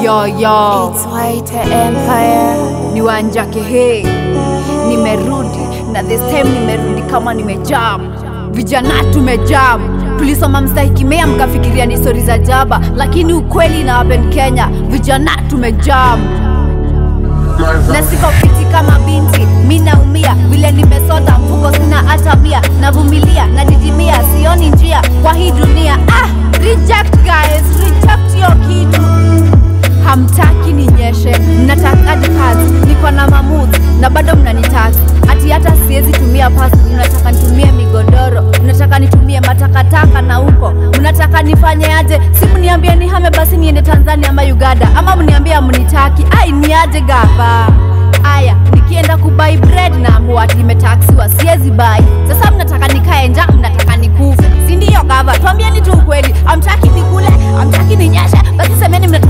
Yo yo, It's White Empire. ni Wanjake he, nimerudi na this time nimerudi kama nimejam. Vijana tumejam, tulisoma mstahikimea mkafikiria ni stori za jaba, lakini ukweli na happen Kenya, vijana tumejam na siko fiti kama binti, mi naumia vile nimesota, mfuko sina hata mia, navumilia nadidimia, sioni njia kwa hii dunia. Ah, reject guys, reject hiyo kitu hamtaki ninyeshe, mnataka hadi kazi, niko na mamut na bado mnanitax ati hata siwezi tumia pasi, mnataka nitumie migodoro, mnataka nitumie matakataka na huko mnataka nifanye aje? Si mniambie nihame basi niende Tanzania ama Uganda, ama mniambie mnitaki, ai ni aje gava Aya, nikienda kubai bread na amua ati nimetaksiwa, siwezi bai. Sasa mnataka nikae njaa, mnataka nikufe, si ndio? Gava, tuambieni tu ukweli, amtaki nikule, amtaki ninyeshe, basi semeni mnataka